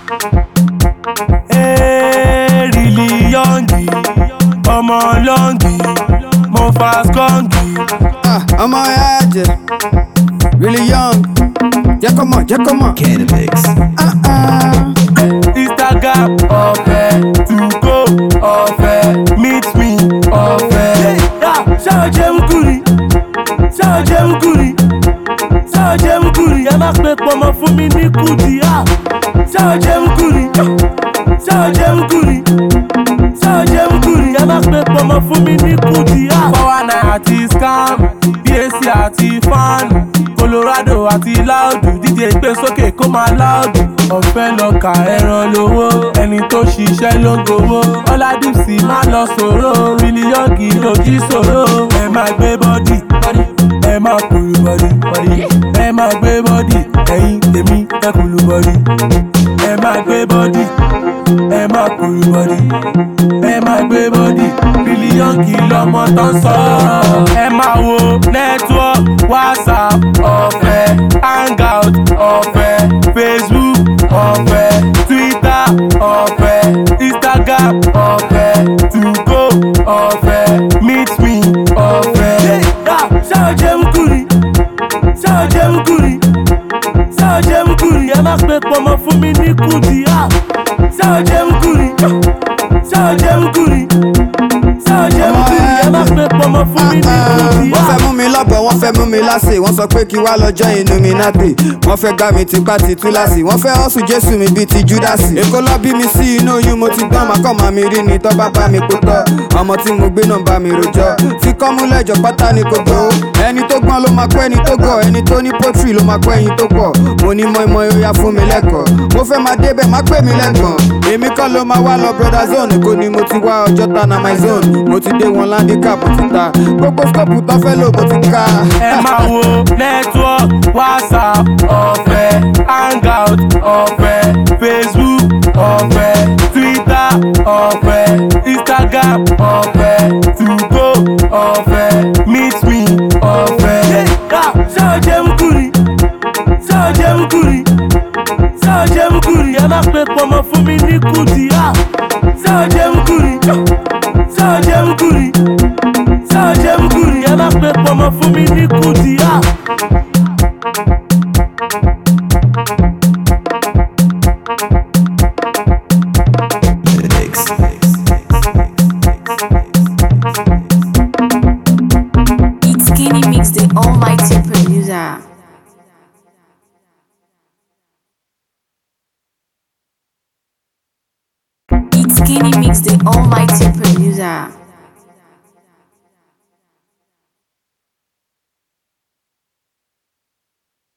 Èrìlì yọ̀ǹgì, ọmọ lọ́ǹgì, mo fa skọ́ǹgì. Ah, ọmọ ẹ jẹ really young jẹ́ kó mọ̀ jẹ́ kó mọ̀. Cannabix. Ah, ah. Instagram ọ̀fẹ́, Tugo ọ̀fẹ́, Meet me ọ̀fẹ́. Ṣáà jẹ́ mukuri, ṣáà jẹ́ mukuri, ṣáà jẹ́ mukuri, ẹ má pe pọmọ fún mi ní kùdì. Ṣáà jẹ́ mukuri, ṣáà jẹ́ mukuri, ṣáà jẹ́ mukuri, ẹ má pe pọmọ fún mi ní kùdì. Fọwọ́ náà àti scam, BAC àti fáànù, Colorado àti láòdù, DJ gbé sókè kó máa láòdù. Ọ̀fẹ́ lọ́ka ẹran lówó, ẹni tó ṣiṣẹ́ ló ń gbowó. Ọládìsí má lọ sòrò, mílíọ̀gì lòdì sòrò. Ẹ máa gbé bọ́dì, ẹ máa kúrú bọ́dì, ẹ máa gbé bọ́dì, ẹ̀yin tèmi ẹ kúrú bọ́dì. Ẹ máa gbé bọ́dì, ẹ máa kúrú bọ́dì, ẹ máa gbé bọ́dì. Mílíọ̀gì lọmọ tó ń sọ̀rọ̀. Ẹ máa wo network, WhatsApp ọ̀fẹ́, hangout ọ̀fẹ́, Facebook ọ̀fẹ́, Twitter ọ̀fẹ́, Instagram ọ̀fẹ́, Tugo ọ̀fẹ́, Meet me ọ̀fẹ́. Ṣáà jẹ́ mukuri, ṣáà jẹ́ mukuri, ṣáà jẹ́ mukuri, ẹ má pe pọmọ fún mi ní kùdì. Ṣáà jẹ́ mukuri, ṣáà jẹ́ mukuri, ṣáà jẹ́ mukuri, ẹ má pe pọmọ fún mi ní kùdì. wọ́n fẹ́ mú mi lọ́bọ̀ wọ́n fẹ́ mú mi láṣẹ wọ́n sọ pé kí wá lọ́jọ́ Illuminati wọ́n fẹ́ gbá mi tipá ti túláàsì wọ́n fẹ́ hustle Jésù mi bíi ti Júdásì èkó lọ bí mi sí inú oyún mo ti gbọ́n màkọ́ màá mi rí ni tọ́ bá bá mi kó tọ́ ọmọ tí mo gbé náà bá mi rojọ́ fi kọ́ mú lẹ́jọ́ pátá ni kò gbó ẹni tó gbọ́n ló máa kọ́ ẹni tó gọ̀ ẹni tó ní pọ́tírì ló máa kọ́ ẹyin tó pọ̀ mo ní mọ́ ìmọ̀ ìyá fún mi lẹ́kọ̀ọ́ mo fẹ́ máa débẹ̀ má pè mí lẹ́gbọ̀n èmi kọ́ ló máa wá lọ brother zone kò ní mo ti wá ọjọ́ ta na my zone mo ti dé wọn landicap ti ta gbogbo scope tó fẹ́ lò mo ti ká. ẹ máa wo network whatsapp ọ̀fẹ́ hangout ọ̀fẹ́ facebook ọ̀fẹ́ twitter ọ̀fẹ́ instagram ọ̀fẹ́ tugo ọ̀fẹ́ meet me ọ̀fẹ́. ṣáà jẹ́ mukuri ṣáà jẹ́ mukuri ṣáà jẹ́ mukuri ẹ má pe pọmọ fún mi ní kùdì. ṣáà jẹ́ mukuri ṣáà jẹ́ mukuri ṣáà jẹ́ mukuri ẹ má pe pọmọ fún mi ní kùdì. Mix. It's Skinny Mix, the almighty producer. It's Skinny Mix, the almighty producer.